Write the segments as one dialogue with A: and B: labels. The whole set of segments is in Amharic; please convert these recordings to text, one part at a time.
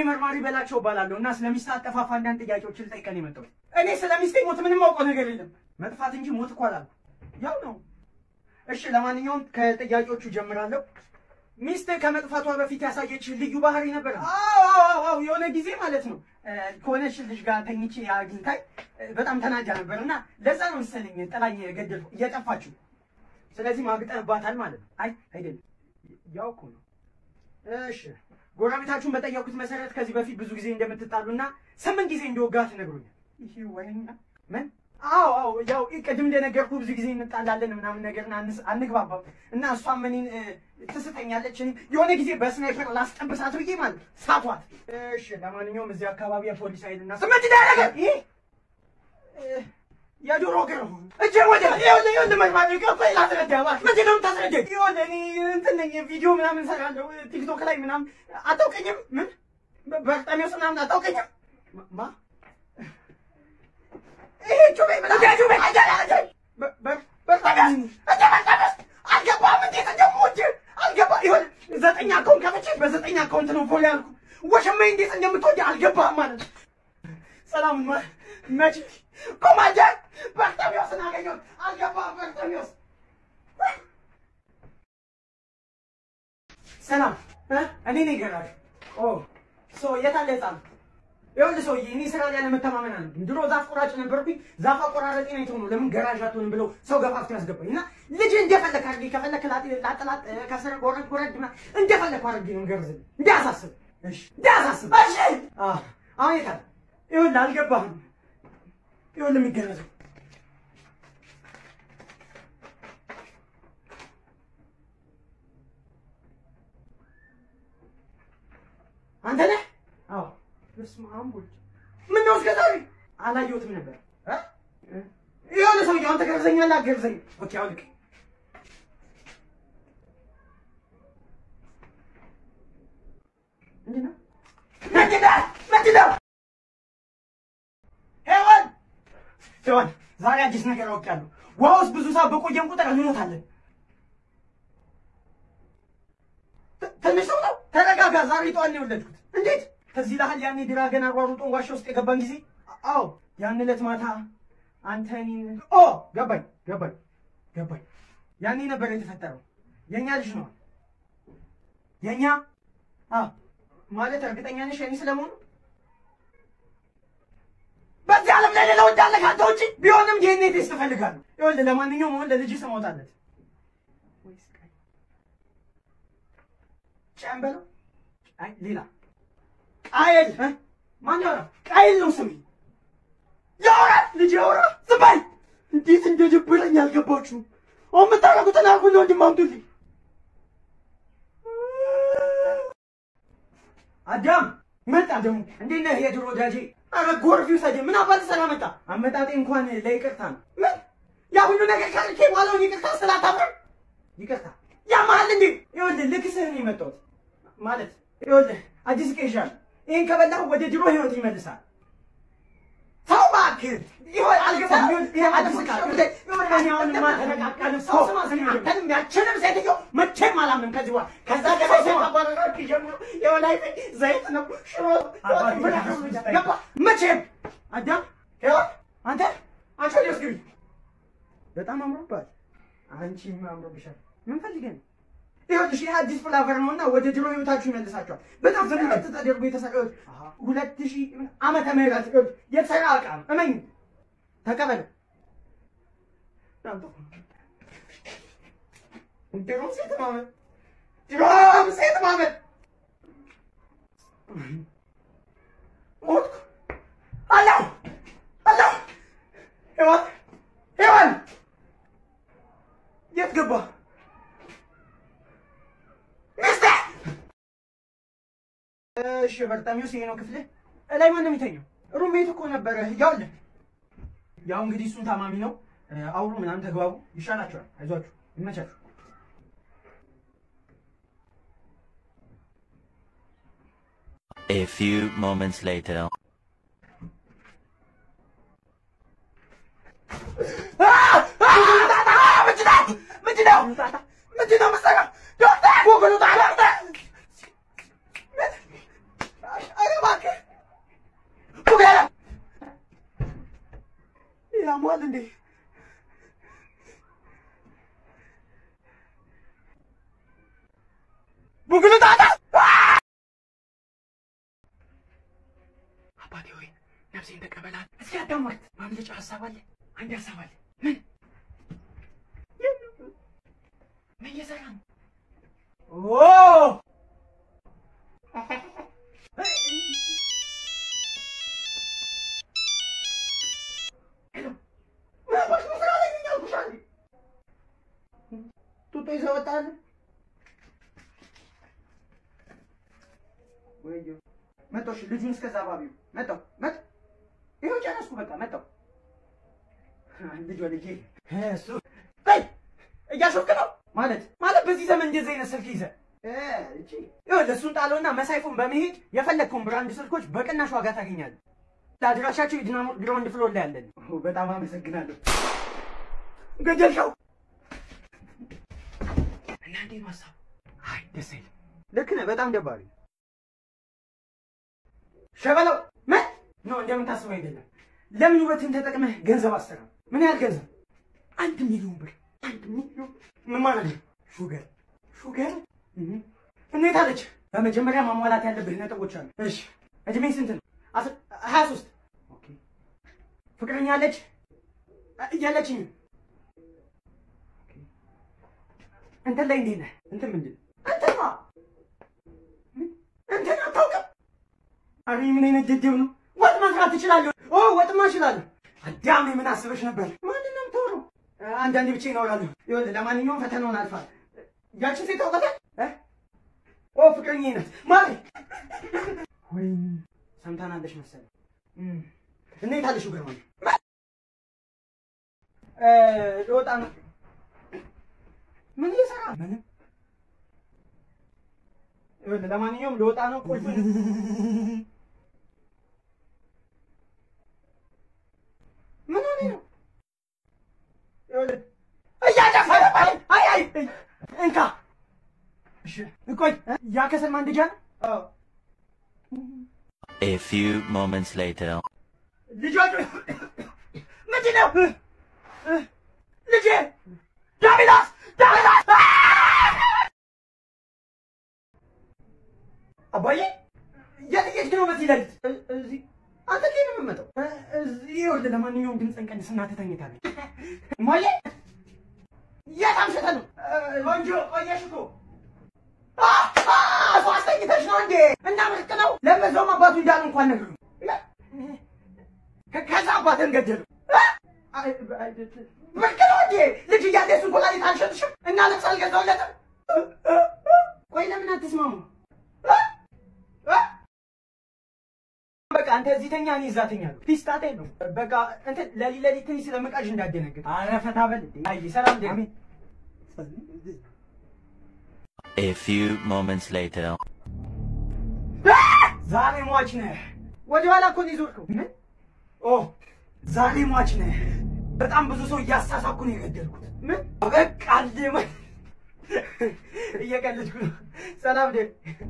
A: መርማሪ በላቸው እባላለሁ እና ስለ ሚስት አጠፋፋ አንዳንድ ጥያቄዎችን ልጠይቀን የመጣሁት። እኔ ስለ ሚስቴ ሞት ምንም አውቀው ነገር የለም። መጥፋት እንጂ ሞት እኮ አላልኩም። ያው ነው። እሺ፣ ለማንኛውም ከጥያቄዎቹ ጀምራለሁ። ሚስት ከመጥፋቷ በፊት ያሳየች ልዩ ባህሪ ነበር? አዎ አዎ አዎ፣ የሆነ ጊዜ ማለት ነው ከሆነች ልጅ ጋር ተኝቼ አግኝታኝ በጣም ተናዳ ነበር እና ለዛ ነው መሰለኝ ጥላኝ ገደልኩ እየጠፋችው። ስለዚህ ማግጠባታል ማለት ነው። አይ አይደለም፣ ያው እኮ ነው። እሺ ጎረቤታችሁን በጠየቁት መሰረት ከዚህ በፊት ብዙ ጊዜ እንደምትጣሉና ስምንት ጊዜ እንደወጋት ነግሮኛል። ይሄ ወይኛ ምን? አዎ አዎ፣ ያው ቅድም እንደነገርኩ ብዙ ጊዜ እንጣላለን ምናምን ነገር አንግባባም እና እሷም እኔን ትስተኛለች። የሆነ ጊዜ በስናይፐር ላስጠብሳት ብዬ ማለት ሳቷት። እሺ ለማንኛውም እዚህ አካባቢ የፖሊስ ኃይልና ስምንት ዳረገ ይሄ የዶሮ ግር እጄ ወደ ይኸውልህ ይኸውልህ መርማሪ ቆይ ላስረዳ እባክህ። ምንድን ነው የምታስረዳኝ? ይኸውልህ እኔ እንትን ነኝ ቪዲዮ ምናምን እሰራለሁ ቲክቶክ ላይ ምናምን። አታውቀኝም? ምን በርጠሚዎስ ምናምን አታውቀኝም? ማ ይሄ ጩቤ ምናምን ጩቤ በርጠሚዎስ እንደ በርጠሚዎስ አልገባህም? እንዴት እንደምወድ አልገባህ? ይኸውልህ ዘጠኝ አካውንት ከፍቼ በዘጠኝ አካውንት ነው ፎሎ ያልኩህ። ወሸማዬ እንዴት እንደምትወድ አልገባህም ማለት ነው። ሰላም መች ኮማንደር በርተሚዎስን አገኘሁት። አልገባህም? በርተሚዎስ ሰላም፣ እኔ ነኝ ገራዥ። ኦ ሶ የት አለ ህፃን? ይኸውልህ ሰውዬ፣ እኔ ስራ ላይ አለመተማመን አለ። ድሮ ዛፍ ቆራጭ ነበርኩኝ። ዛፍ አቆራረጤ ነው የተሆነው። ለምን ገራዥ አትሆንም ብለው ሰው ገፋፍቶ ያስገባኝ እና ልጅ እንደፈለክ አድርጌ ከፈለክ ላጥላጥ ከስር ጎረድ ጎረድ እንደፈለክ አድርጌ ነው ገርዝልህ። እንዳያሳስብ፣ እሺ፣ እንዳያሳስብ። እሺ፣ አሁን የት አለ? ይኸውልህ አልገባህም። ይኸውልህ የሚገረዘው አንተ ነህ? አዎ። በስመ አብ ወልድ። ምነው እስከ ዛሬ አላየሁትም ነበር። ይኸውልህ ሰውዬው አንተ ገርዘኛለህ፣ አትገርዘኝም? ኦኬ አውልቅ። ምንድን ነው? ምንድን ነው? ምንድን ነው? ሄዋን ሄዋን፣ ዛሬ አዲስ ነገር አውቄያለሁ። ውሃ ውስጥ ብዙ ሰዓት በቆየን ቁጥር እንሞታለን። ትንሽ ሰው ነው። ተረጋጋ። ዛሬ ጠዋት ነው የወለድኩት። እንዴት ከዚህ ላህል ያኔ ድራገን አሯሩጦን ዋሻ ውስጥ የገባን ጊዜ? አዎ ያን ዕለት ማታ አንተ እኔን ኦ ገባኝ ገባኝ ገባኝ። ያኔ ነበር የተፈጠረው። የእኛ ልጅ ነው የእኛ ማለት እርግጠኛ ነሽ የእኔ ስለመሆኑ? በዚህ ዓለም ላይ ሌላ ወዳለ ካንተ ውጭ ቢሆንም ዲኤንኤ ቴስት እፈልጋለሁ። ይኸውልህ ለማንኛውም አሁን ለልጅ ስም አውጣለት። ጨምበለው አይ ሌላ ቃየል ማን ያወራ? ቃየል ነው ስሜ። ያወራ ልጅ ያወራ። ዝም በል። እንዴት እንደደበረኝ አልገባችሁም? አሁን የምታደርጉትን አልኩኝ። ወንድም አምጡልኝ። አዳም መጣ ደግሞ። እንዴት ነህ የድሮ ወዳጄ? አረ ጎርፍ ይውሰድ። ምን አባት ሰላ መጣ። አመጣጤ እንኳን ለይቅርታ ነው። ምን ያ ሁሉ ነገር ካልኬ በኋላውን ይቅርታ ስላታፍርም ይቅርታ ያማል እንዴ? ይኸውልህ ልክስህ ነው የመጣሁት ማለት ይኸውልህ አዲስ ቄሻል ይሄን ከበላሁ ወደ ድሮ ህይወት ይመልሳል። ተው እባክህ። ይሆን አልገባም። ይሄ አዲስ ቃል ይሆን እኔ አሁንማ ተነቃቃን። ሰው ስማ ስማ፣ አንተንም ያችንም ሴትዮ መቼም አላምንም ከዚህ በኋላ ከዛ ገባ ሰው አባረራችሁ ጀምሮ የሆነ ዘይት ነው ሽሮ ገባ መቼም አዳም ይሆን አንተ አንቺ ወዲያውስ ግቢ። በጣም አምሮባል። አንቺም አምሮብሻል። ምን ፈልገህ ነው? ይኸውልሽ ይህ አዲስ ፍላቨር ነው እና ወደ ድሮ ህይወታችሁ ይመልሳችኋል። በጣም ዘመናት ተደርጎ የተሰራ ሁለት ሺህ ዓመተ ምህረት የተሰራ ዕቃ ነው። እመኝ ተቀበለው። ድሮም ሴት ማመን ድሮም ሴት ማመን ሞትኩ። አለሁ አለሁ ሔዋን ሔዋን የት ገባ? እሺ በርጣሚውስ ይሄ ነው ክፍልህ። እላይ ማን ነው የሚተኛው? ሩሜት እኮ ነበረ። ያውልህ ያው እንግዲህ እሱን ታማሚ ነው። አውሩ ምናምን ተግባቡ። ይሻላችኋል። አይዟችሁ፣ ይመቻችሁ።
B: A few moments later.
A: ምንድን ነው ምንድን ነው የምትሰራው? ዶክተር ጎግሉ ዶክተር ያሟል እንዴ? ቡግሉ ጣጣ አባቴ ሆይ ነፍሴን ተቀበላት። እስኪ አዳምጥ። ማምለጫ ሀሳብ አለ። አንድ ሀሳብ አለ። ምን ምን እየሰራ ነው? ኦ ሄሎ ምናባሽ ነው ስራ ላይ ነኝ አልኩሽ አይደል? ጡጦ ይዘህ ወጣህ? ወይዬ መጣሁ። እሺ ልጁን እስከዛ ባቢው መጣሁ መጣሁ። ይኸው ጨረስኩ። በቃ መጣሁ። ልጇ ልጄ እሱ በይ እያሾፍክ ነው ማለት ማለት በዚህ ዘመን እንደዚህ አይነት ስልክ ይዘህ እቺ ይኸውልህ እሱን ጣለውና መሳይፉን በመሄድ የፈለግከውን ብራንድ ስልኮች በቅናሽ ዋጋ ታገኛለህ። ለአድራሻቸው የዲናሞ ግራውንድ ፍሎር ላይ ያለን። በጣም አመሰግናለሁ። ገደልከው እና እንዴት ነው ሀሳቡ? አይ ደስ አይልም። ልክ ነህ። በጣም ደባሪ ሸበለው ምን ነው እንደምታስበው አይደለም። ለምን ውበትን ተጠቅመህ ገንዘብ አሰራ? ምን ያህል ገንዘብ? አንድ ሚሊዮን ብር። አንድ ሚሊዮን ምን ማለት ነው? ሹገር ሹገር እንዴት አለች? በመጀመሪያ ማሟላት ያለብህ ነጥቦች አሉ። እሺ እድሜ ስንት ነው? ሀያ ሶስት ኦኬ። ፍቅረኛ አለች? እያለችኝ እንትን ላይ እንዴት ነህ? እንትን ምንድን እንትን ነው እንትን አታውቅም? አረ ምን አይነት ደደብ ነው? ወጥ መስራት ትችላለህ? ኦ ወጥማ እችላለሁ። አዳም ምን አስበሽ ነበር? ማንን ነው የምታወራው? አንዳንዴ ብቻ ይኖራለሁ። ይኸውልህ ለማንኛውም ፈተናውን አልፋል። ያችን ሴት ታውቃታለህ? እ ኦ ፍቅረኛዬ ናት ማሪ። ወይ ሰምታናለሽ መሰለኝ። እንዴት አለሽ ግርማ? እ ልወጣ ነው። ምን እየሰራ ምንም ይኸውልህ ለማንኛውም ልወጣ ነው። ቁልፍ ምን ሆነህ ነው? ይኸውልህ እያጨፈረ አይ አይ እንካ። እሺ ቆይ ያ ከሰል ማንደጃ ነው? አዎ።
B: A few moments later.
A: ልጆቹ ምንድን ነው? ልጄ ዳቢላስ ዳቢላስ አባዬ የት እየሄድክ ነው በዚህ ሌሊት? እዚህ አንተ እንዴት ነው የምትመጣው? እዚህ ይኸውልህ፣ ለማንኛውም ድምፅህን ቀንስ፣ እናትህ ተኝታለች። እማዬ የት አምሽተህ ነው? ቆንጆ ቆየሽ እኮ እሷ አስተኝተሽ ነው እንዴ? እና ምርቅ ነው። ለበዛውም አባቱ እንዳሉ እንኳን ነገሩ ከዛ አባትህን ገደሉ። ምርቅ ነው እንዴ? ልጅ እያለ እሱን ኮላሊት አልሸጥሽም እና ልብስ አልገዛሁለትም? ቆይ ለምን አትስማሙ? በቃ አንተ እዚህ ተኛ፣ እኔ እዛ ተኛለሁ። ፒስታታ የለውም። በቃ እንትን ለሊት ለሊት ትንሽ ስለመቃዥ እንዳደነግጥ። ኧረ ፈታ በል እንዴ። አይ ሰላም ደግ
B: A few moments later.
A: ዛሬ ሟች ነህ። ወደ ኋላ እኮ ነው የዞርከው። ምን? ኦ ዛሬ ሟች ነህ። በጣም ብዙ ሰው እያሳሳኩ ነው የገደልኩት። ምን? በቃ አልደመ እየቀለድኩ ነው። ሰላም ደግ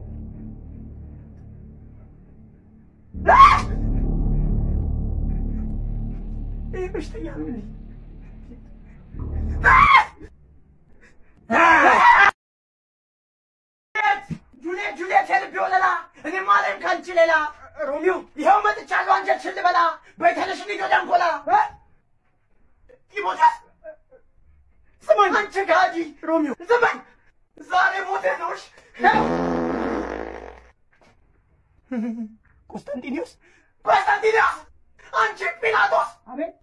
A: ይህ በሽተኛ ነው እንዴ? ጁልየት ጁልየት የልቤ ወለላ እኔ ማለም ካልች ሌላ ሮሚዮ ይኸው መጥቻለሁ አንጀትሽን ልበላ በይተነሽ እንሂድ ወደ አንጎላ ጢሞቴዎስ ስማኝ አንቺ ጋዲ ሮሚዮ ስማኝ ዛሬ ሞቴ ነውሽ ቆስጠንጢኒዮስ ቆስጠንጢኒዮስ አንቺ ጲላጦስ አቤት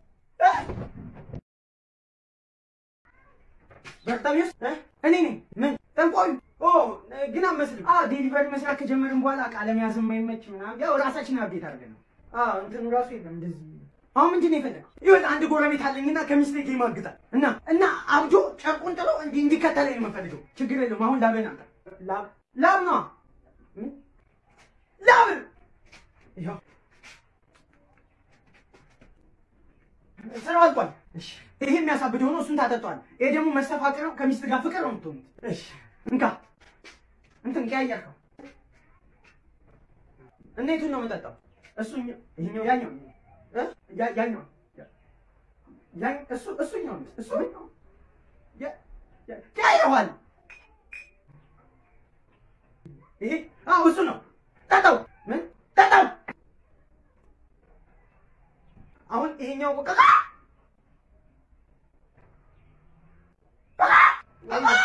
A: በርታሚዮስ እኔ ነኝ ምን ጠንቋዩ ኦ ግን አመስልም አዎ ዴሊቨሪ መስራት ከጀመርን በኋላ ቃለ መያዝ የማይመች ምናምን ያው ራሳችን አብዴት አድርገን ነው አዎ እንትኑ ራሱ የለም እንደዚህ አሁን ምንድን ነው የፈለገው ይኸውልህ አንድ ጎረቤት አለኝና ከሚስቴ ጋር ይማግጣል እና እና አብዶ ጨርቁን ጥሎ እንዲህ እንዲከተለኝ ነው የምፈልገው ችግር የለውም አሁን ላብህን አምጣ ላብ ላብ ነዋ ምን? ላብ ይኸው ስራው አልቋል እሺ ይሄ የሚያሳብድ ሆኖ እሱን ታጠጧል ይሄ ደግሞ መስተፋቅር ነው ከሚስት ጋር ፍቅር ነው የምትሆኑት እሺ እንካ እንትን ቀያየርከው እና የቱን ነው የምጠጣው? እሱ ይኸኛው ያኛው እ ያ- ያኛው ያን እሱ እሱኛው ነው እሱ ያ ያ ቀይረዋል። ይሄ አዎ እሱ ነው። ጠጣው ምን ጠጣው። አሁን ይሄኛው ቆቀቃ